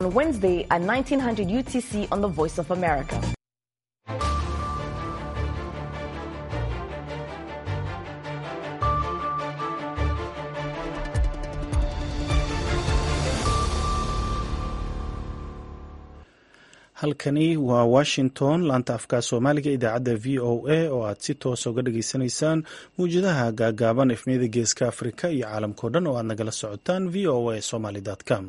On Wednesday at 1900 UTC on the Voice of America. halkani waa washington laanta afka soomaaliga idaacadda v o a oo aad si toosa uga dhageysanaysaan mawjadaha gaagaaban efmiyada geeska afrika iyo caalamkao dhan oo aad nagala socotaan v o a somaly com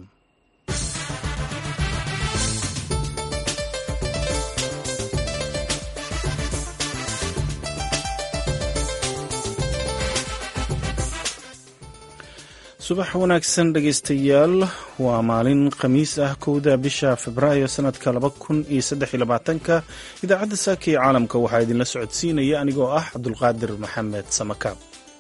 subax wanaagsan dhegeystayaal waa maalin khamiis ah kowda bisha februaayo sanadka laba kun iyo saddex iyo labaatanka idaacadda saaka ee caalamka waxaa idinla socodsiinaya anigoo ah cabdulqaadir maxamed samakaab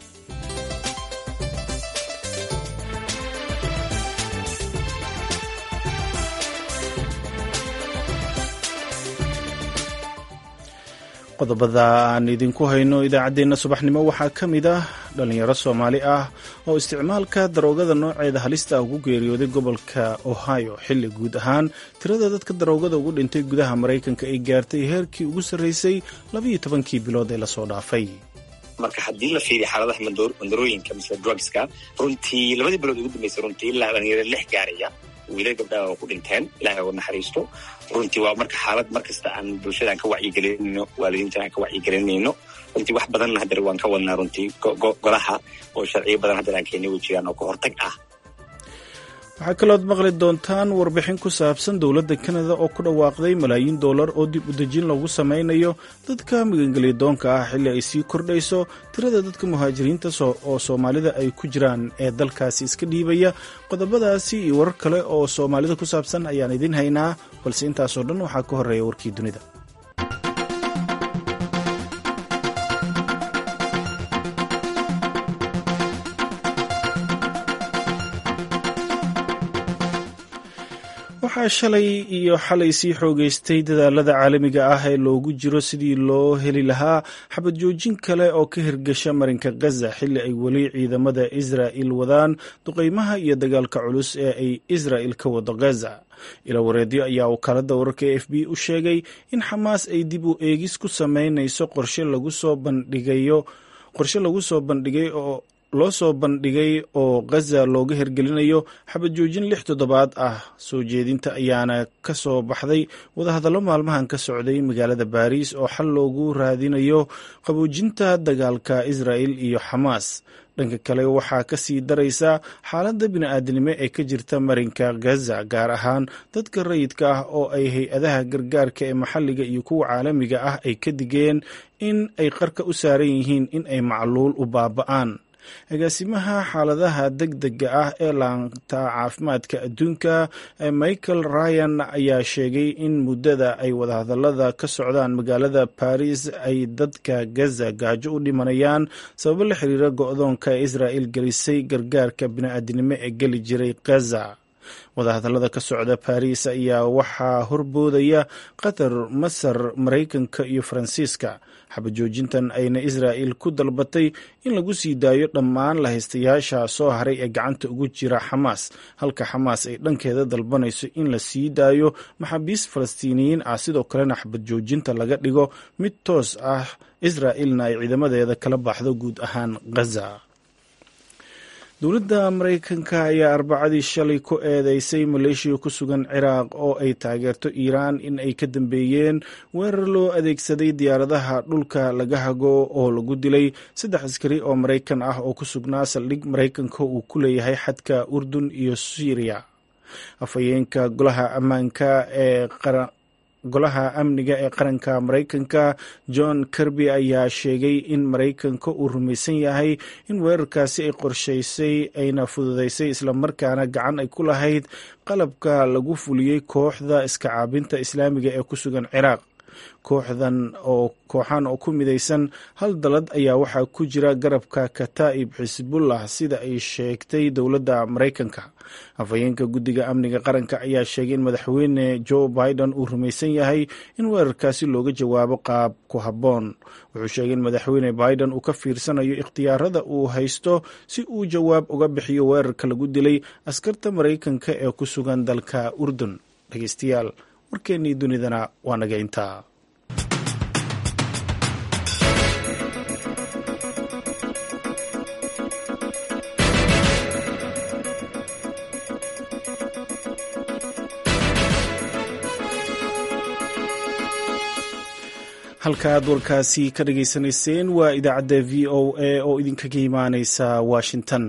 qodobada aan idinku hayno idaacaddeenna subaxnimo waxaa ka mid ah dhalinyaro soomaali ah oo isticmaalka daroogada nooceeda halista ugu geeriyooday gobolka ohio xilli guud ahaan tirada dadka daroogada ugu dhintay gudaha maraykanka ay gaartay heerkii ugu sarreysay labayo tobankii bilood ee lasoo dhaafay marka haddii la fiiriyo xaaladaha mandarooyinka mise drugska runtii labadii bilood ugu dambeysay runtii ilaa dhalinyaro lix gaaraya wiilal gabdhaha oo ku dhinteen ilahay oo naxariisto runtii waa marka xaalad markasta aan bulshada aan ka wacyigelinayno waalidiintan aan ka wacyigelinayno runtii wax badanna haddar waan ka wadnaa runtii golaha oo sharciyo badan haddar aan keenay way jiraan oo ka hortag ah waxaa kalood maqli doontaan warbixin ku saabsan dowladda kanada oo ku dhawaaqday malaayiin dollar oo dib u dejin lagu samaynayo dadka magangelya doonka ah xilli ay sii kordhayso tirada dadka muhaajiriinta oo soomaalida ay ku jiraan ee dalkaasi iska dhiibaya qodobadaasi iyo warar kale oo soomaalida ku saabsan ayaan idiin haynaa balse intaasoo dhan waxaa ka horreeya warkii dunida waxaa shalay iyo xalay sii xoogeystay dadaalada caalamiga ah ee loogu jiro sidii loo heli lahaa xabad joojin kale oo ka hirgasha marinka gaza xilli ay weli ciidamada israa'il wadaan duqeymaha iyo dagaalka culus ee ay israa'il ka wado gaza ila wareedyo ayaa wakaalada wararka e f b u sheegay in xamaas ay dib u eegis ku sameynayso qorshe lagu soo bandhigayo qorshe lagu soo bandhigay oo loo soo bandhigay oo gaza looga hirgelinayo xabad joojin lix toddobaad ah soo jeedinta ayaana ka soo baxday wadahadallo maalmahan ka socday magaalada baariis oo xal loogu raadinayo qaboojinta dagaalka israa'il iyo xamaas dhanka kale waxaa ka sii daraysa xaaladda bini'aadanimo ee ka jirta marinka gaza gaar ahaan dadka rayidka ah oo ay hay-adaha gargaarka ee maxalliga iyo kuwa caalamiga ah ay ka digeen in ay qarka u saaran yihiin in ay macluul u baaba'aan agaasimaha xaaladaha deg dega ah ee laanta caafimaadka adduunka michael ryan ayaa sheegay in muddada ay wadahadallada ka socdaan magaalada baris ay dadka gaza gaajo u dhimanayaan sababo la xiriira go-doonka israa'il gelisay gargaarka bini'aadinimo ee geli jiray gaza wadahadallada ka socda baris ayaa waxaa horboodaya qatar masar maraykanka iyo faransiiska xabajoojintan ayna israa'il ku dalbatay in lagu sii daayo dhammaan lahaystayaasha soo haray ee gacanta ugu jira xamaas halka xamaas ay dhankeeda dalbanayso in la sii daayo maxaabiist falastiiniyiin ah sidoo kalena xabadjoojinta laga dhigo mid toos ah israa'ilna ay ciidamadeeda kala baxdo guud ahaan gaza dowladda maraykanka ayaa arbacadii shalay ku eedeysay maleeshiya ku sugan ciraaq oo ay taageerto iiraan in ay ka dambeeyeen weerar loo adeegsaday diyaaradaha dhulka laga hago oo lagu dilay saddex askari oo maraykan ah oo ku sugnaa saldhig maraykanka uu ku leeyahay xadka urdun iyo syriya afhayeenka golaha ammaanka ee golaha amniga ee qaranka maraykanka john kirby ayaa sheegay in maraykanka uu rumaysan yahay in weerarkaasi ay qorshaysay ayna fududeysay islamarkaana gacan ay ku lahayd qalabka lagu fuliyey kooxda iska caabinta islaamiga ee ku sugan ciraaq kooxdan oo kooxan oo ku midaysan hal dalad ayaa waxaa ku jira garabka kataa'ib xisbullah sida ay sheegtay dowladda maraykanka afhayeenka guddiga amniga qaranka ayaa sheegay in madaxweyne joe biden uu rumaysan yahay in weerarkaasi looga jawaabo qaab ku habboon wuxuu sheegay in madaxweyne biden uu ka fiirsanayo ikhtiyaarada uu haysto si uu jawaab uga bixiyo weerarka lagu dilay askarta maraykanka ee ku sugan dalka urdun dhegeystayaal warkeennii dunidana waa naga intaa halkaaad warkaasi ka dhageysanayseen waa idaacadda v o a oo idinkaga imaaneysa washington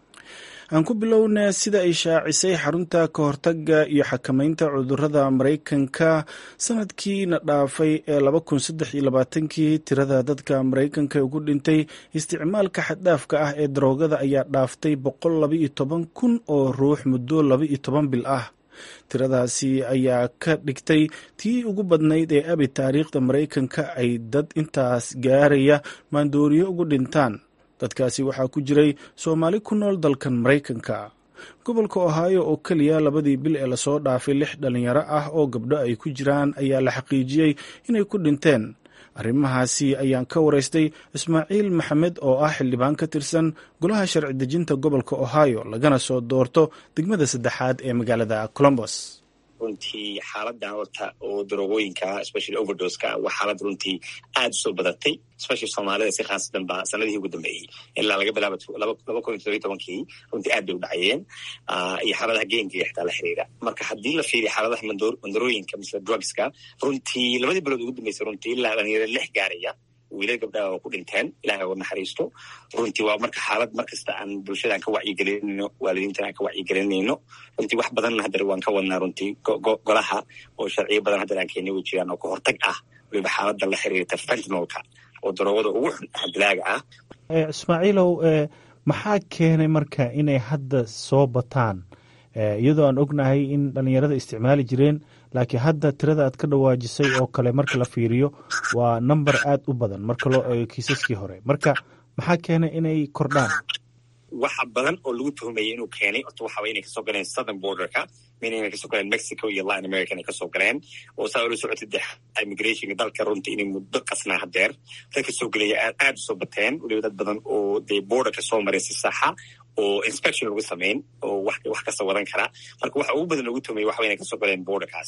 aan ku bilowna sida ay shaacisay xarunta ka hortaga iyo xakameynta cudurada maraykanka sanadkiina dhaafay ee laba kun saddex iyo labaatankii tirada dadka maraykanka ugu dhintay isticmaalka xaddhaafka ah ee daroogada ayaa dhaaftay boqol laba iyo toban kun oo ruux muddo laba iyo toban bil ah tiradaasi ayaa ka dhigtay tii ugu badnayd ee abi taariikhda maraykanka ay dad intaas gaaraya maandooriyo ugu dhintaan dadkaasi waxaa ku jiray soomaali ku nool dalkan maraykanka gobolka ohaayo oo keliya labadii bil ee lasoo dhaafay lix dhalinyaro ah oo gabdho ay ku jiraan ayaa la xaqiijiyey inay ku dhinteen arrimahaasi ayaan ka waraystay ismaaciil maxamed oo ah xildhibaan ka tirsan golaha sharci dejinta gobolka ohio lagana soo doorto degmada saddexaad ee magaalada colombos runtii xaaladan horta oo daroogooyinka especially overdoska waa xaalad runtii aada u soo badatay especially soomaalida si khaasatan ba sanadihii ugu dambeeyey ilaa laga bilaaba laba kun iyo todobiy tobankii runtii aad bay u dhacayeen iyo xaaladaha geenkiga xitaa la xiriira marka haddii la fiiriyo xaaladaha mandarooyinka mise drugska runtii labadii bilood ugu dambeysay runtii ilaa dhalinyaro lix gaaraya wiilal gabdhaha oo ku dhinteen ilahay oo naxariisto runtii waa marka xaalad markasta aan bulshada aan ka wacyigelinayno waalidiintan aan ka wacyigelinayno runtii wax badanna haddana waan ka wadnaa runtii golaha oo sharciyo badan haddana aan keenay way jiraan oo ka hortag ah waliba xaalada la xiriirta fentinolka oo daroogada ugu xun dilaaga ah ismaaciilow maxaa keenay marka inay hadda soo bataan iyadoo aan ognahay in dhalinyarada isticmaali jireen laakiin hadda tirada aad ka dhawaajisay oo kale marka la fiiriyo waa number aad u badan marka loo eego kiisaskii hore marka maxaa keenay inay kordhaan waxa badan oo lagu tuhmayay inuu keenay orta waxaaba inay kasoo galeen southern borderka mina inay kasoo galeen mexico iyo latin america inay kasoo galeen oo saa ula socotay de immigrationka dalka runtii inay muddo qasnaa hadeer dadka soo gelaya aad usoo bateen waliba dad badan oo dee borderka soo maray si saxa oo inspection lagu samayn oo wax kasta wadan kara marka waxa ugu badan lagu tuhmayay waxaba inay kasoo galeen borderkaas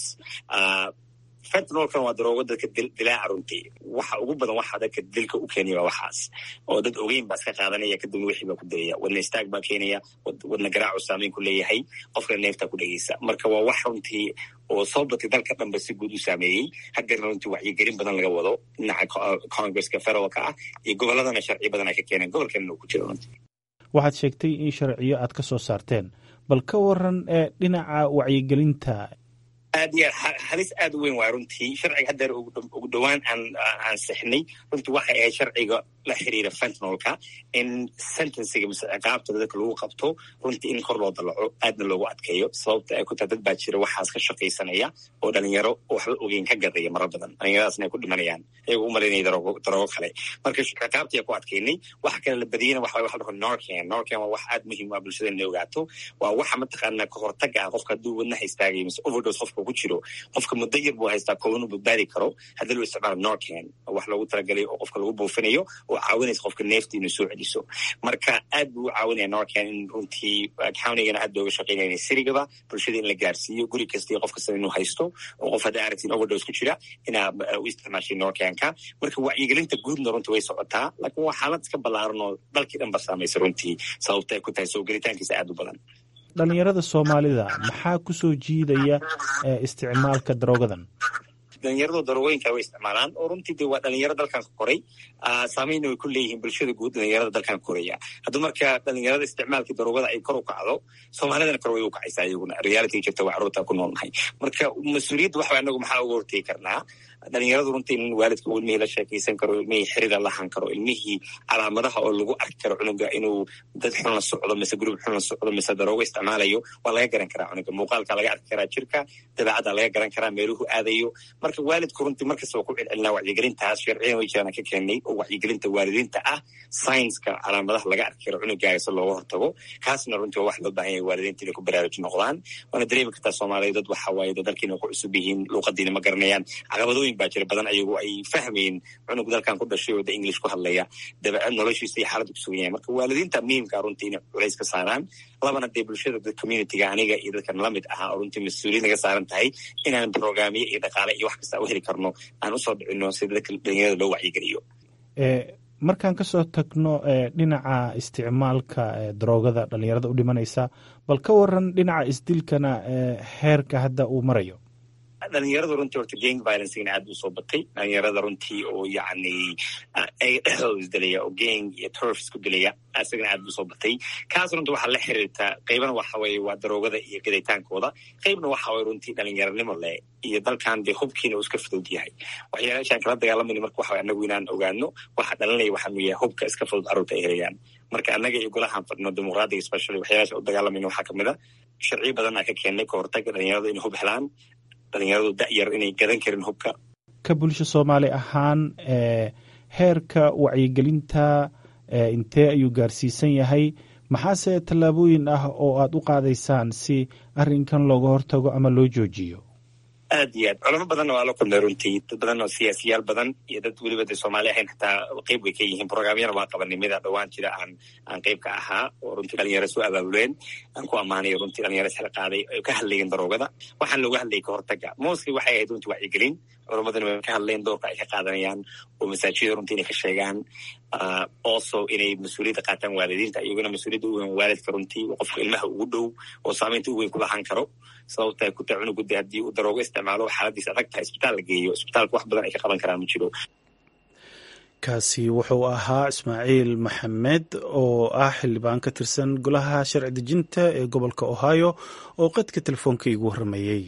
fentinolkan waa daroogo dadka dilaaca runtii waxa ugu badan waxa dadka dilka u keenaya waa waxaas oo dad ogeyn baa iska qaadanaya kadibna wixii baa ku dayaya wadna istaag baa keenaya wadna garaacu saameyn ku leeyahay qofkana neeftaa ku dhegeysa marka waa wax runtii oo soo batay dalka dhanba si guud u saameeyey hadeerna runtii wacyigelin badan laga wado dhinaca congresska federaalka ah iyo gobolladana sharci badan ay ka keeneen gobolkeena uu ku jiro runtii waxaad sheegtay in sharciyo aad ka soo saarteen bal ka waran ee dhinaca wacyigelinta aad iyo aad halis aad u weyn waay runtii sharciga haddeer ugu dhowaan aan ansixnay runtii waxay ahayd sharciga la xiriira fentinolka in sentenciga mise ciqaabta dadka lagu qabto runtii in kor loo dalaco aadna loogu adkeeyo sababta ay ku tahay dad baa jira waxaas ka shaqaysanaya oo dhalinyaro waxba ogeyn ka gadaya mara badan dhalinyaradaasna ay ku dhimanayaan ayagoo u malaynaya daroogo daroogo kale marka ciqaabtii ku adkeynay waxa kale la badiyena waxa waxa dhaho norcan norcan waa wax aad muhiim ah bulshada inay ogaato waa waxa mataqaana ka hortaga ah qofka hadduu wadnaha istaagayo mise overdose qofka ku jiro qofka muddo yar buu haystaa kooban u badbaadi karo haddii loo isticmaalo norcan wax loogu talagalay oo qofka lagu buufinayo oo caawinaysa qofka neefta inuu soo celiso marka aad buu u caawinaya norcan in runtii countigana aad looga shaqeynaya sirigaba bulshada in la gaarsiiyo guri kasta iyo qof kasta inuu haysto oo qof haddaa aragtiin overdose ku jira inaa u isticmaashay norcanka marka wacyigelinta guudna runtii way socotaa laakiin waa xaalad iska ballaaran oo dalkii dhan ba saamaysa runtii sababta ay ku tahay soo gelitaankiisa aad u badan dhalinyarada soomaalida maxaa ku soo jiidaya isticmaalka daroogadan dhalinyarado daroogoyinka way isticmaalaan oo runtii de waa dhalinyaro dalkan ka koray saameynna way ku leeyihiin bulshada guud dhalinyarada dalkan koraya hadduu marka dhalinyarada isticmaalkii daroogada ay kor u kacdo soomaalidana kor way u kacaysaa iyaguna reality jirta waa carruurta ku noolnahay marka mas-uuliyadda waxa anagu maxaa uga hortegi karnaa dhalinyaradu runtii in waalidka uu ilmihii la sheekaysan karo ilmihii xirida lahan karo ilmihii calaamadaha oo lagu arki karo cunuga inuu dad xun la socdo mise gurub xun la socdo mise daroogo isticmaalayo waa laga garan karaa cunuga muuqaalka laga arki karaa jirka dabeecadda laga garan karaa meeluhu aadayo marka marka waalidku runtii markasta waa ku celcelinaa wacyigelintaas sharciyan way jiraan ka keenay oo wacyigelinta waalidiinta ah saynska calaamadaha laga arki karo cunugaaga si looga hortago kaasna runtii waa wax loo baahan yahay waalidiinta inay ku baraaruji noqdaan waana dareemi kartaa soomaaliya dad waxa waaye dad dalkiina ku cusub yihiin luuqadiina ma garanayaan caqabadooyin baa jira badan ayagu ay fahmayin cunug dalkan ku dhashay oo da english ku hadlaya dabeecad noloshiisa iyo xaaladdu kusugan yahay marka waalidiinta muhiimka runtii inay culays ka saaraan labana dee bulshada dad communityga aniga iyo dadkan lamid ahaa oo runtii mas-uuliyad naga saaran tahay inaan brograamyo iyo dhaqaale iyo wax kasta u heli karno aan usoo dhicino sida dadka dhalinyarada loo wacyigeliyo markaan kasoo tagno dhinaca isticmaalka daroogada dhalinyarada u dhimanaysa bal ka waran dhinaca isdilkana heerka hadda uu marayo dhalinyarada runtii horta gang violencegana aad buu soo batay dhalinyarada runtii oo yacni dhexdooda isdilaya oo gang iyo turf isku dilaya isagana aad buu soo batay kaas runtii waxaa la xiriirtaa qaybana waxa weeye waa daroogada iyo gadaytaankooda qaybna waxa weye runtii dhalinyaranimo leh iyo dalkan dee hubkiina uu iska fudud yahay waxyaalaashaan kala dagaalamayna marka waxa anagu inaan ogaano waxa dhalinaya waxaanu yahay hubka iska fudud carruurta ay helayaan marka annaga iyo golahaan fadhino dimuqraadiga specially waxyaalaasha u dagaalamayna waxaa kamid a sharciyo badan aa ka keennay ka hortaga dhalinyarada inay hub helaan dhalinyaradu da'yar inay gadan karin hubka ka bulsho soomaali ahaan heerka wacyigelinta intee ayuu gaarsiisan yahay maxaase tallaabooyin ah oo aad u qaadaysaan si arrinkan looga hortago ama loo joojiyo aad iyo aad culamo badanna waa la kulmay runtii dad badan oo siyaasiyaal badan iyo dad weliba de soomaali ahayn xataa qeyb way ka yihiin programyana waa qabanay mida dhowaan jira aan aan qeyb ka ahaa oo runtii dhalinyaro soo abaabuleen aan ku ammaanayo runtii dhalinyaro sala qaaday ay ka hadlayeen daroogada waxaan looga hadlayay ka hortaga mostly waxay ahayd runtii wacyigelin culamadana way ka hadleen doorka ay ka qaadanayaan oo masaajida runtii inay ka sheegaan also inay mas-uuliyadda qaataan waalidiinta iyaguna mas-uuliyadda u weyn waalidka runtii qofka ilmaha ugu dhow oo saamaynta u weyn ku lahaan karo sababta ku taa cunugu de haddii uu daroogo isticmaalo xaaladiisa adag tahay isbitaal la geeyo isbitaalka wax badan ay ka qaban karaan ma jiro kaasi wuxuu ahaa ismaaciil maxamed oo ah xildhibaan ka tirsan golaha sharci dejinta ee gobolka ohio oo qadka telefoonka iigu warramayey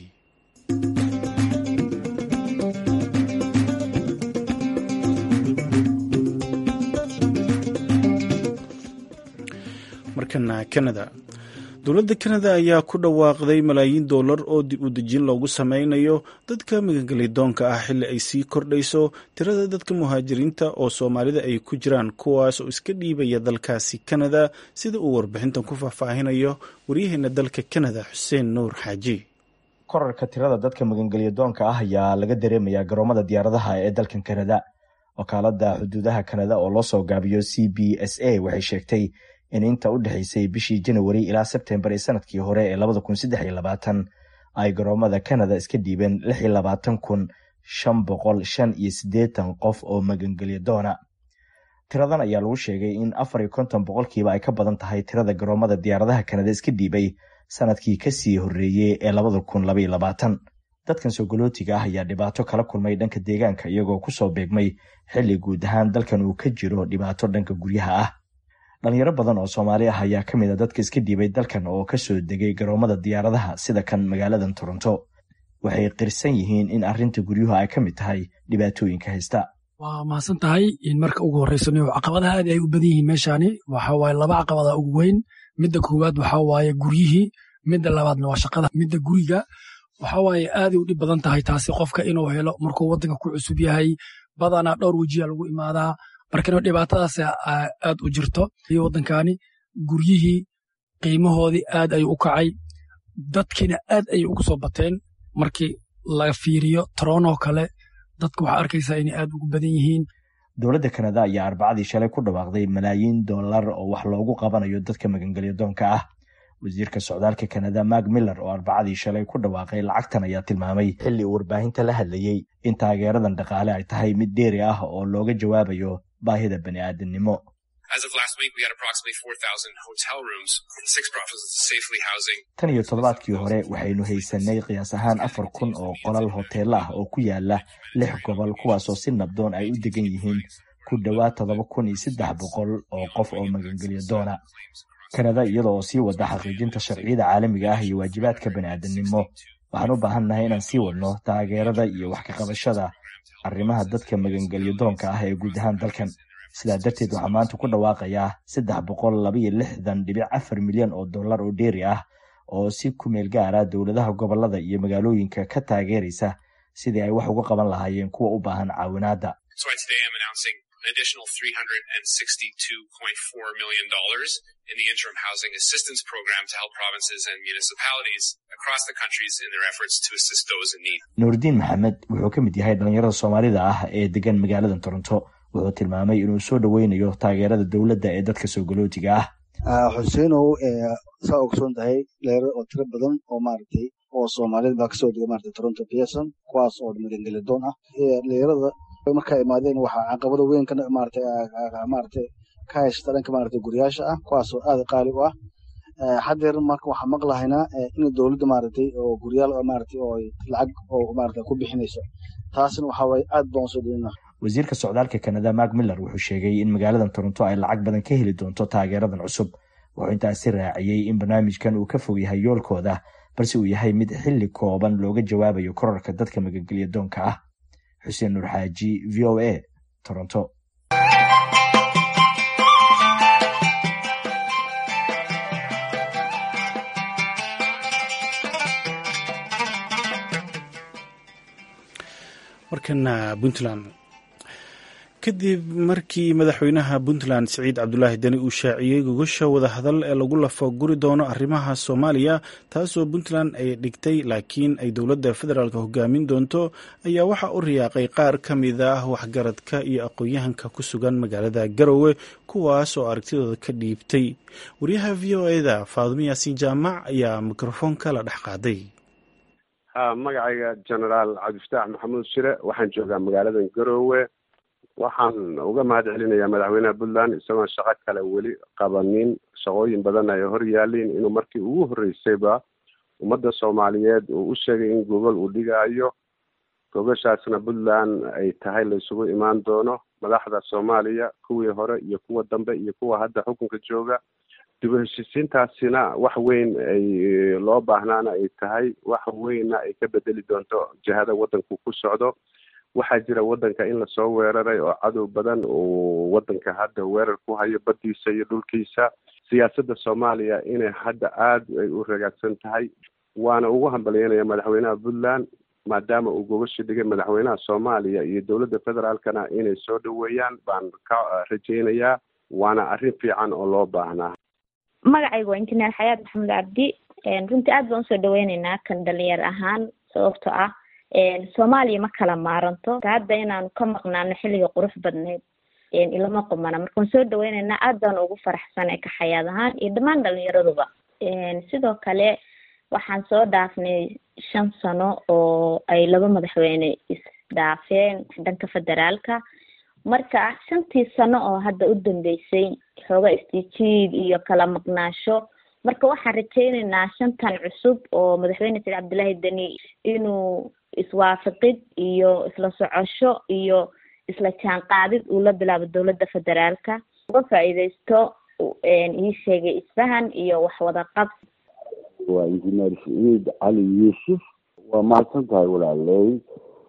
markana canada dowladda kanada ayaa ku dhawaaqday malaayiin dollar oo dib u dejin loogu sameynayo dadka magangelidoonka ah xilli ay sii kordhayso tirada dadka muhaajiriinta oo soomaalida ay ku jiraan kuwaas oo iska dhiibaya dalkaasi kanada sida uu warbixintan ku faahfaahinayo waryaheena dalka kanada xuseen nuur xaaji korarka tirada dadka magangelyadoonka ah ayaa laga dareemayaa garoomada diyaaradaha ee dalkan kanada wakaalada xuduudaha kanada oo loo soo gaabiyo c b s a waxay sheegtay in inta u dhexaysay bishii janawari ilaa sebtembar ee sanadkii hore ee labada kun saddex iyo labaatan ay garoomada kanada iska dhiibeen lix iyo labaatan kun shan boqol shan iyo siddeetan qof oo magangelya doona tiradan ayaa lagu sheegay in afar iyo konton boqolkiiba ay ka badan tahay tirada garoomada diyaaradaha kanada iska dhiibay sanadkii kasii horreeyey ee labada kun labaiyo labaatan dadkan soogolootiga ah ayaa dhibaato kala kulmay dhanka deegaanka iyagoo kusoo beegmay xilli guud ahaan dalkan uu ka jiro dhibaato dhanka guryaha ah dhalinyaro badan oo soomaali ah ayaa ka mid a dadka iska dhiibay dalkan oo kasoo degay garoomada diyaaradaha sida kan magaaladan toronto waxay qirsan yihiin in arrinta guryuhu ay ka mid tahay dhibaatooyinka haysta waa mahadsan tahay in marka ugu horreysano caqabadaha aad ay u badan yihiin meeshaani waxa waaye laba caqabada ugu weyn midda koowaad waxaa waaye guryihii midda labaadna waa shaqada midda guriga waxa waaye aaday u dhib badan tahay taasi qofka inuu helo markuu waddanka ku cusub yahay badanaa dhowr wejiya lagu imaadaa markana dhibaatadaas aad u jirto iyo waddankani guryihii qiimahoodii aad ayuu u kacay dadkiina aad ayay ugu soo bateen markii laga fiiriyo toronoo kale dadka waxaa arkaysaa inay aad ugu badan yihiin dowladda kanada ayaa arbacadii shalay ku dhawaaqday malaayiin dollar oo wax loogu qabanayo dadka magangelya doonka ah wasiirka socdaalka kanada mark miller oo arbacadii shalay ku dhawaaqay lacagtan ayaa tilmaamay xilli uu warbaahinta la hadlayey in taageeradan dhaqaale ay tahay mid dheeri ah oo looga jawaabayo baahida bani aadamnimo tan iyo toddobaadkii hore waxaynu haysanay qiyaas ahaan afar kun oo qolal hoteelo ah oo ku yaala lix gobol kuwaasoo si nabdoon ay u degan yihiin ku dhowaad toddoba kun iyo saddex boqol oo qof oo magangelya doona kanada iyada oo sii wada xaqiijinta sharciyada caalamiga ah iyo waajibaadka bani aadamnimo waxaan u baahannahay inaan sii wadno taageerada iyo wax ka qabashada arrimaha dadka magangelya doonka ah ee guud ahaan dalkan sidaa darteed waxaa maanta ku dhawaaqayaa saddex boqol labaiyo lixdan dhibic afar milyan oo dollar oo dheeri ah oo si ku meel gaara dowladaha gobolada iyo magaalooyinka ka taageeraysa sidii ay wax uga qaban lahaayeen kuwa u baahan caawinaadda additional $362.4 million in the interim housing assistance program to help provinces and municipalities across the countries in their efforts to assist those in need. nuuridiin maxamed wuxuu ka mid yahay dhalinyarada soomaalida ah ee degan magaalada toronto wuxuu tilmaamay inuu soo dhoweynayo taageerada dowladda ee dadka soo galootiga ah xuseenow saa ogsoon tahay dhalinyaro oo tiro badan oo maaragtay oo soomaaliyad baa kasoo dega maaragtay toronto pearson kuwaas oo magangelidoon ah dhalinyarada markaa imaadeen waxaa caqabado weyn ka maaragtay maaragtay ka haysta dhanka maaragtay guryaasha ah kuwaas oo aad qaali u ah haddeer marka waxaan maqlahaynaa in dowladda maaragtay oo guryaal maaragtay oo lacag oo maaragtay ku bixinayso taasina waxaa waaye aad baan usoo dhaweyna wasiirka socdaalka kanada mark miller wuxuu sheegay in magaaladan toronto ay lacag badan ka heli doonto taageeradan cusub wuxuu intaasi raaciyey in barnaamijkan uu ka fog yahay yoolkooda balse uu yahay mid xilli kooban looga jawaabayo korarka dadka magangelya doonka ah xuseen nuur xaaji v o a toronto markana puntland kadib markii madaxweynaha puntland siciid cabdulaahi deni uu shaaciyey gogosha wadahadal ee lagu lafo guri doono arrimaha soomaaliya taasoo puntland ay dhigtay laakiin ay dowladda federaalk hogaamin doonto ayaa waxaa u riyaaqay qaar ka mid ah waxgaradka iyo aqoon-yahanka ku sugan magaalada garowe kuwaas oo aragtidooda ka dhiibtay wariyaha v o eda faadumo yaasiin jaamac ayaa mikrofoonka la dhex qaaday magacayga genaraal cabdifataax maxamuud shire waxaan joogaa magaaladan garowe waxaan uga mahad celinayaa madaxweynaha puntland isagoon shaqo kale weli qabanin shaqooyin badan ay hor yaaliin inuu markii ugu horreysayba ummadda soomaaliyeed uu u sheegay in gogol uu dhigaayo gogoshaasna puntland ay tahay laysugu imaan doono madaxda soomaaliya kuwii hore iyo kuwa dambe iyo kuwa hadda xukunka jooga dib u heshiisiintaasina wax weyn ay loo baahnaana ay tahay wax weynna ay ka bedeli doonto jihada waddanku ku socdo waxaa jira waddanka in lasoo weeraray oo cadow badan uu waddanka hadda weerar ku hayo baddiisa iyo dhulkiisa siyaasadda soomaaliya inay hadda aada ay u ragaagsan tahay waana ugu hambalyeynaya madaxweynaha puntland maadaama uu gogashii dhigay madaxweynaha soomaaliya iyo dowladda federaalkana inay soo dhoweeyaan baan ka rajaynayaa waana arrin fiican oo loo baahnaa magacayga waa injineer xayaad maxamed cabdi runtii aad baan usoo dhaweyneynaa kan dhalinyar ahaan sababto ah soomaaliya ma kala maaranto hadda inaanu ka maqnaano xilliga qurux badneyd ilama qumana marka waan soo dhaweyneynaa aad baan ugu faraxsanay ka xayaad ahaan iyo dhammaan dhalinyaraduba sidoo kale waxaan soo dhaafnay shan sano oo ay laba madaxweyne isdhaafeen dhanka federaalka marka shantii sano oo hadda u dambeysay xooga istijiid iyo kala maqnaasho marka waxaan rajayneynaa shantan cusub oo madaxweyne said cabdullaahi deni inuu iswaafaqid iyo isla socosho iyo isla jaanqaadid uu la bilaabo dowladda federaalka uga faa'iideysto ii sheegay isfahan iyo waxwada qabsi waa injineer saciid cali yuusuf waa mahadsan tahay walaaley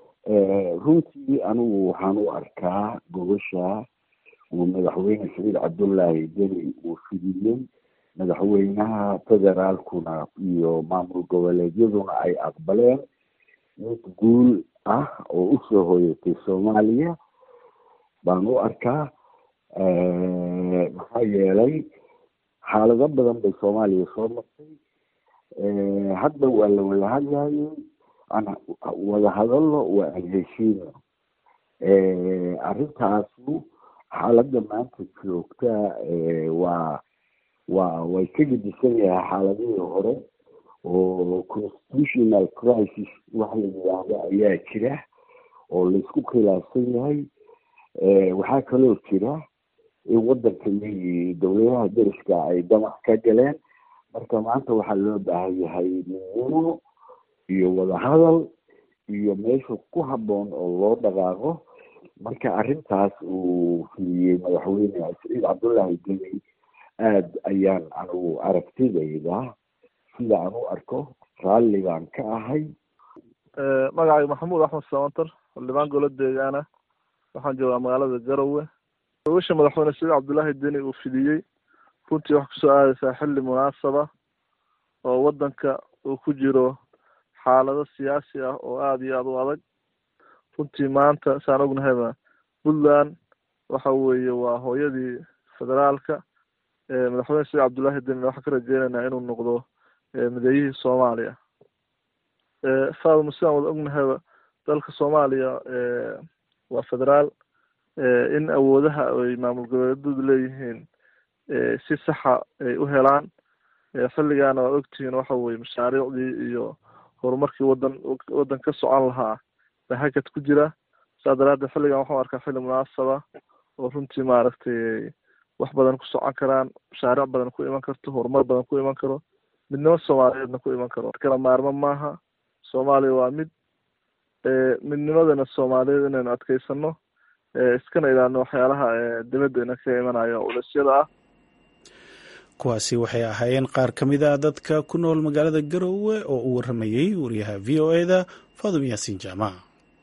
runtii anigu waxaan u arkaa gogosha uu madaxweyne saciid cabdullaahi deni uu fidiyey madaxweynaha federaalkuna iyo maamul goboleedyaduna ay aqbaleen mid guul ah oo usoo hoyatay soomaaliya baan u arkaa maxaa yeelay xaalado badan bay soomaaliya soo martay hadda waa la wada hadlayay aan wada hadalno waa aan heshiino arrintaasu xaaladda maanta joogta waa waa way ka gedisan yahay xaaladihii hore oo constitutional crisis wax la yidhaahdo ayaa jira oo laisku khilaafsan yahay waxaa kaloo jira in waddanka iyagii dowladaha deriska ay damac ka galeen marka maanta waxaa loo baahan yahay midnimo iyo wadahadal iyo meesha ku habboon oo loo dhaqaaqo marka arrintaas uu fidiyey madaxweyne saciid cabdullaahi deni aada ayaan anigu aragtidayda sida aan u arko raalligaan ka ahay magacayga maxamuud axmed samantar xildhibaan golo deegaana waxaan joogaa magaalada garowe gobasha madaxweyne saciid cabdullaahi deni uu fidiyey runtii waxay kusoo aadaysaa xilli munaasaba oo waddanka uu ku jiro xaalado siyaasi ah oo aada iyo aada u adag runtii maanta saan ognahayba puntland waxa weeye waa hooyadii federaalka madaxweyne sheekh cabdullaahi deni waxaan ka rajeynaynaa inuu noqdo mideeyihii soomaaliya faaduma sidaan wada ognahayba dalka soomaaliya waa federaal in awoodaha ay maamul goboleedyadu leeyihiin si saxa ay u helaan xilligaana waad ogtihiin waxa weye mashaariicdii iyo horumarkii wadan waddan ka socon lahaa baa hakad ku jira saa daraaddeed xilligan waxaan arkaa xilli munaasaba oo runtii maaragtay wax badan ku socon karaan mashaariic badan ku iman karto horumar badan ku iman karo midnimo soomaaliyeedna ku iman karo kala maarmo maaha soomaaliya waa mid midnimadana soomaaliyeed inaynu adkeysano iskana ilaalino waxyaalaha dibadda ina ka imanaya ulasyada ah kuwaasi waxay ahaayeen qaar ka mid a dadka ku nool magaalada garowe oo u warramayey wariyaha v o eda faadum yaasiin jaamac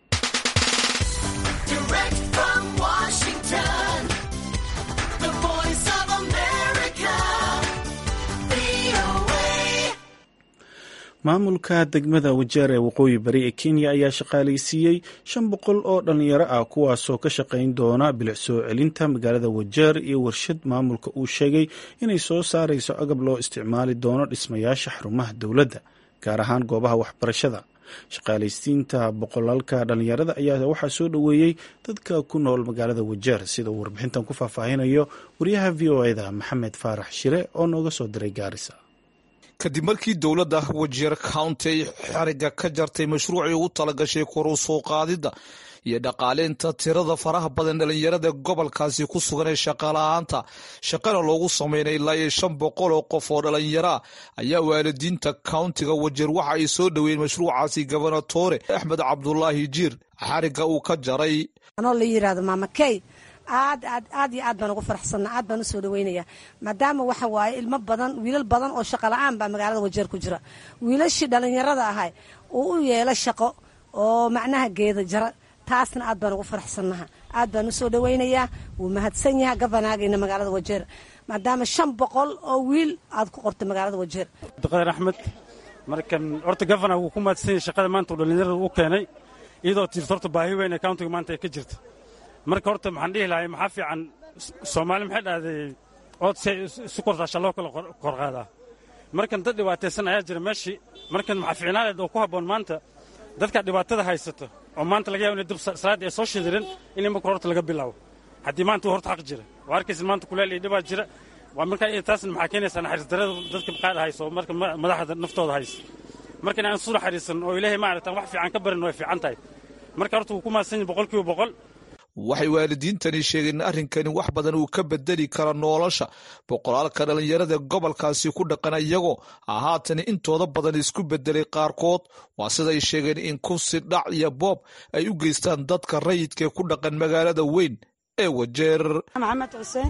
maamulka degmada wajeer ee waqooyi bari ee kenya ayaa shaqaalaysiiyey shan boqol oo dhallinyaro ah kuwaasoo ka shaqayn doona bilic soo celinta magaalada wajeer iyo warshad maamulka uu sheegay inay soo saarayso agab loo isticmaali doono dhismayaasha xarumaha dowladda gaar ahaan goobaha waxbarashada shaqaalaysiinta boqolaalka dhallinyarada ayaa waxaa soo dhoweeyey dadka ku nool magaalada wajeer sida uu warbixintan ku faahfaahinayo wariyaha v o eda maxamed faarax shire oo nooga soo diray gaarisa kadib markii dowladda wajeer county ay xariga ka jartay mashruucii ugu talagashay koru soo qaadidda iyo dhaqaaleynta tirada faraha badan dhalinyarada gobolkaasi ku sugan ee shaqala-aanta shaqana loogu sameynay ilaa iyo shan boqol oo qof oo dhalinyaraa ayaa waalidiinta countiga wajeer waxa ay soo dhoweeyeen mashruucaasi gobernatore axmed cabdulaahi jiir xariga uu ka jaray anoo la yirahdo maama key aad aad aad iyo aad baan ugu faraxsanna aad baan usoo dhaweynaya maadaama waxa waaye ilmo badan wiilal badan oo shaqo la-aan baa magaalada wajeer ku jira wiilashii dhallinyarada ahay uu u yeelo shaqo oo macnaha geeda jara taasna aad baan ugu faraxsannaha aad baan usoo dhaweynayaa wuu mahadsan yaha gabanaagayna magaalada wajeer maadaama shan boqol oo wiil aad ku qortay magaalada wajeer abdiqadir axmed markan horta gavana wuu ku mahadsan yahay shaqada maanta uu dhallinyarada u keenay iyadoo tirta horta baahi weyn ee countiga maanta ay ka jirta marka horta maxaan dhihi lahay maxaa fiican soomaali maxay dhahday ood si isu kortaasha loo kala korqaadaa markan dad dhibaataysan ayaa jira meeshii markan maxaa fiicnaaleed oo ku habboon maanta dadka dhibaatada haysato oo maanta laga yaba inay dib salaadda ay soo shidirin in marka horta laga bilaabo haddii maanta uu horta xaq jira waa arkaysa maanta kuleel iyo dhibaa jira waa markaa taasna maxaa keenaysaa naxariis darrada dadka qaar hayso marka madaxda naftooda haysa marka inaan isu naxariisan oo ilaahay maaragtaan wax fiican ka barin way fiican tahay marka horta wuu ku mahadsan yahay boqolkiiba boqol waxay waalidiintani sheegeen in arrinkani wax badan uu ka bedeli karo nolosha boqolaalka dhallinyarada gobolkaasi ku dhaqan iyagoo haatan intooda badan isku bedelay qaarkood waa siday sheegeen in kufsi dhac iyo boob ay u geystaan dadka rayidkaee ku dhaqan magaalada weyn ee wajeer maxamed xuseen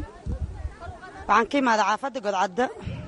waxaan ka imaada caafadda godcadda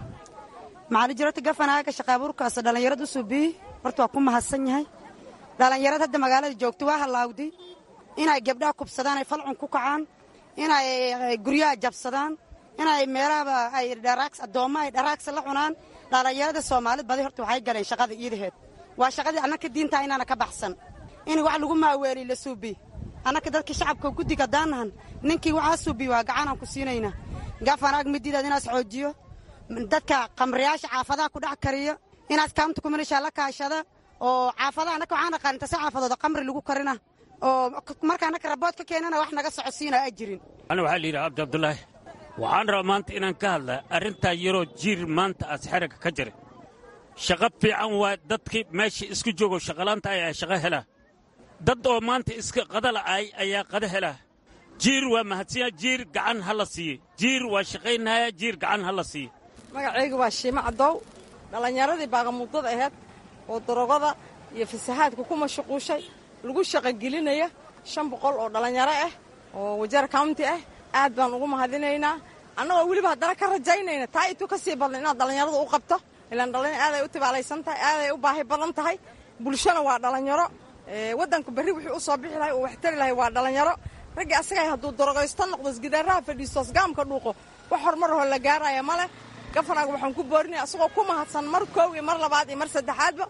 maxaa jirota gafanaaga shaqaabuurkaas dhallinyarad u suubiyi horta waa ku mahadsan yahay dhallinyarad hadda magaalada joogto waa halaawdi inay gabdhaha kubsadaan ay falcun ku kacaan inay guryaha jabsadaan inay meelahaba ay dharaaks addoomma ay dharaagsa la cunaan dhallinyarada soomaalid badi horta waxay galeen shaqada iidaheed waa shaqadii annaka diintaa inaana ka baxsan in wax lagu maaweeliy la suubi annaka dadka shacabka guddiga daanahan ninkii waxaa suubi waa gacanaan ku siinaynaa gafanaag mididaad inaas xoojiyo dadka qamriyaasha caafadaha ku dhex kariyo inaas kaamta kumilishaa la kaashada oo caafadaha annaka waxaan aqaan intase caafadooda qamri lagu karina oo marka annaka rabood ka keenana wax naga socodsiina a jirin ana waxaa la yidhaha abdi abdulaahi waxaan rabaa maanta inaan ka hadlaa arrintaa yaroo jiir maanta aas xeragga ka jira shaqo fiican waa dadkii meesha isku joogo shaqalaanta ayaa shaqo helaa dad oo maanta iska qadala ay ayaa qada helaa jiir waa mahadsinya jiir gacan ha la siiye jiir waa shaqaynaya jiir gacan ha la siiye magacayga waa shiimo caddow dhallinyaradii baaqamuddada ahayd oo darogada iyo fasahaadka ku mashquushay lagu shaqogelinaya shan boqol oo dhallinyaro ah oo wajeer county ah aad baan ugu mahadinaynaa annagoo weliba haddana ka rajaynayna taa itu ka sii badna inaad dhallinyarada u qabto ilaan dhallinyar aaday u tibaalaysan tahay aaday u baahi badan tahay bulshana waa dhallinyaro waddanka berri wixii u soo bixi lahay oo waxtari lahay waa dhallinyaro raggii asagay hadduu darogaysto noqdo isgidaaraha fadhiisto asgaamka dhuuqo wax horumar hoo la gaaraya ma leh gafanaaga waxaan ku boorinaya asagoo ku mahadsan mar koow iyo mar labaad iyo mar saddexaadba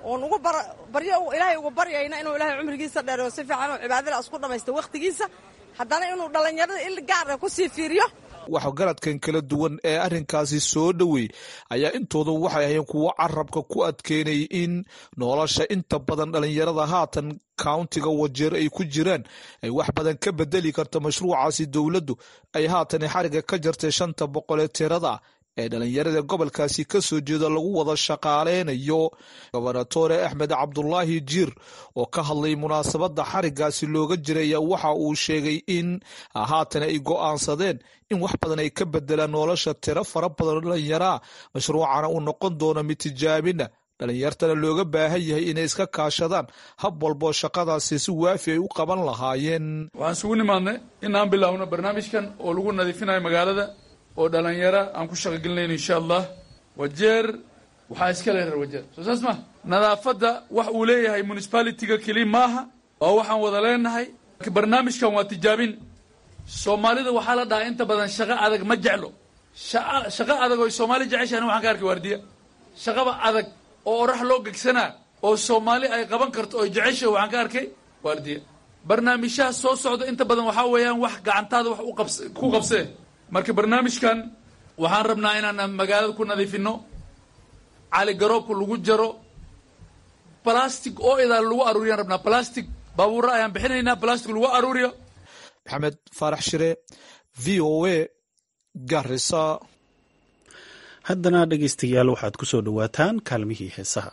oon ugu baryo ilaahay uga baryayna inuu ilaahay cumrigiisa dheereyo si fiican oo cibaadada isku dhammaysta wakhtigiisa haddana inuu dhallinyarada il gaara ku sii fiiriyo waxgaradkan kala duwan ee arrinkaasi soo dhoweey ayaa intooda waxay ahayeen kuwo carabka ku adkeynay in nolosha inta badan dhallinyarada haatan countiga wajeer ay ku jiraan ay wax badan ka bedeli karta mashruucaasi dowladdu ay haatan xariga ka jartay shanta boqol ee tirada ee dhallinyarada gobolkaasi ka soo jeeda lagu wada shaqaaleynayo gobernatore axmed cabdulaahi jiir oo ka hadlay munaasabadda xarigaasi looga jiraya waxa uu sheegay in haatan ay go'aansadeen in wax badan ay ka bedelaan nolosha tiro fara badan dhallinyaraa mashruucana uu noqon doono mid tijaabina dhallinyartana looga baahan yahay inay iska kaashadaan hab walboo shaqadaasi si waafi ay u qaban lahaayeen waxaan isugu nimaadnay inaan bilaawno barnaamijkan oo lagu nadiifinayo magaalada oo dhalinyara aan ku shaqogelinayno insha allah wajeer waxaa iska le reer wajeer soo saas ma nadaafadda wax uu leeyahay municipalitiga keliya maaha waa waxaan wada leenahay barnaamijkan waa tijaabin soomaalida waxaa la dhahaa inta badan shaqo adag ma jeclo shaqo adag oy soomaali jeceshahan waxaan ka arkay waardiya shaqaba adag oo orax loo gegsanaa oo soomaali ay qaban karto oy jecesha waxaan ka arkay waardiya barnaamijyaha soo socda inta badan waxaa weeyaan wax gacantaada wax ku qabsee marka barnaamijkan waxaan rabnaa inaan magaalada ku nadiifino caligaroobka lagu jaro balastic oo idaal lagu aruuriyaan rabnaa balastic baabuura ayaan bixinaynaa balastic lagu aruuriyo maxamed faarax shire v o a garisa haddana dhegaystayaal waxaad ku soo dhowaataan kaalmihii heesaha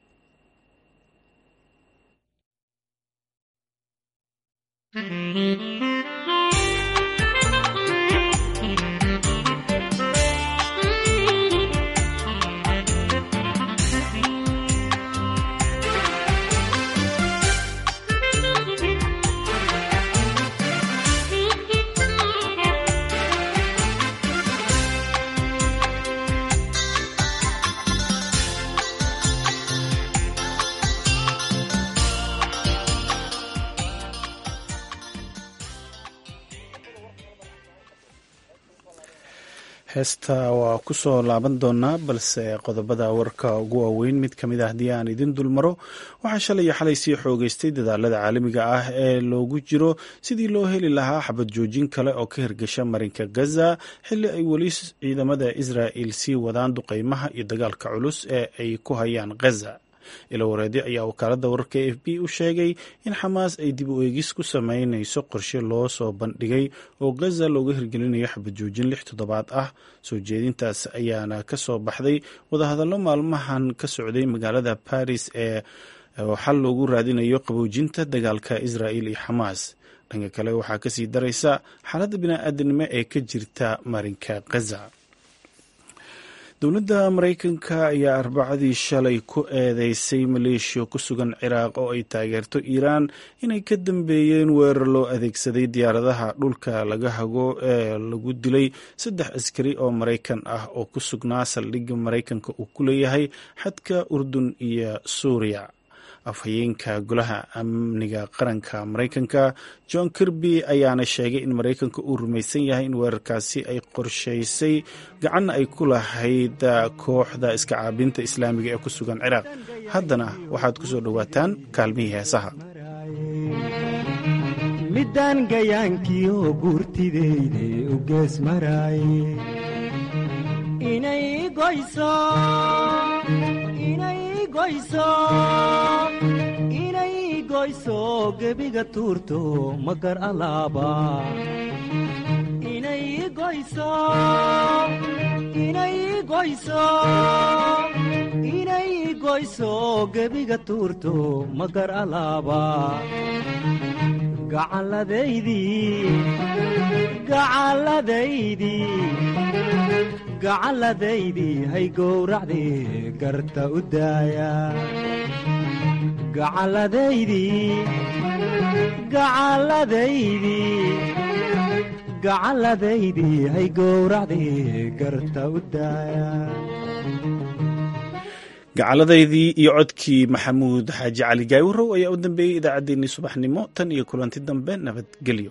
heesta waa ku soo laaban doonaa balse qodobada warka ugu waaweyn mid ka mid ah haddii aan idin dulmaro waxaa shalay iyo xalay sii xoogeystay dadaalada caalamiga ah ee loogu jiro sidii loo heli lahaa xabad joojin kale oo ka hirgasha marinka gaza xilli ay weli ciidamada israa'il sii wadaan duqeymaha iyo dagaalka culus ee ay ku hayaan gaza ilo wareedi ayaa wakaaladda wararka a f b u sheegay in xamaas ay dib u eegis ku sameynayso qorshe loo soo bandhigay oo gaza looga hirgelinayo xabajoojin lix toddobaad ah soo jeedintaas ayaana ka soo baxday wadahadallo maalmahan ka socday magaalada baris ee xal loogu raadinayo qaboojinta dagaalka israa'il iyo xamaas dhanka kale waxaa kasii daraysa xaaladda bini-aadanimo ee ka jirta marinka gaza dowladda maraykanka ayaa arbacadii shalay ku eedeysay maleeshiya ku sugan ciraaq oo ay taageerto iiraan inay ka dambeeyeen weerar loo adeegsaday diyaaradaha dhulka laga hago ee lagu dilay saddex askari oo maraykan ah oo ku sugnaa saldhigga maraykanka uu ku leeyahay xadka urdun iyo suuriya afhayeenka golaha amniga qaranka maraykanka john kirby ayaana sheegay in maraykanka uu rumaysan yahay in weerarkaasi ay qorshaysay gacanna ay ku lahayd kooxda iska caabinta islaamiga ee ku sugan ciraaq haddana waxaad ku soo dhowaataan kaalmihii heesaha midaan gayaankiioo guurtideyde u gees maraaye inay goyso inay goyso gebiga tuurto magar alaaba inay goyso inay goyso inay goyso gebiga tuurto magar alaaba gacalladaydii gacalladaydii gacalladaydii hay gowracdii garta u daaya gacalladaydii gacalladaydii gacalladaydii hay gowracdii garta u daaya gacalladaydii iyo codkii maxamuud xaaji cali gaawurow ayaa u dambeeyey idaacaddeenii subaxnimo tan iyo kulanti dambe nabadgelyo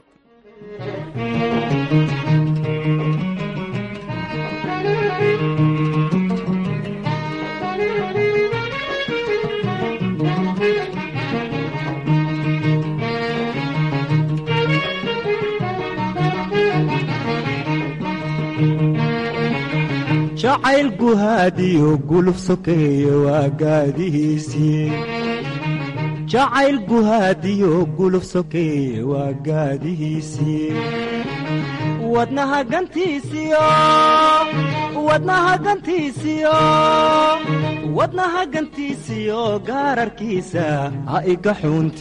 jacayl guhaadiyo guluf sokeeye waa gaadihiisii jacayl guhaadiyo guluf sokeeye waa gaadihiisii wadnaha gantiisiyo wadnaha gantiisiyo wadnaha gantiisiyo gaararkiisa ha iga xuunti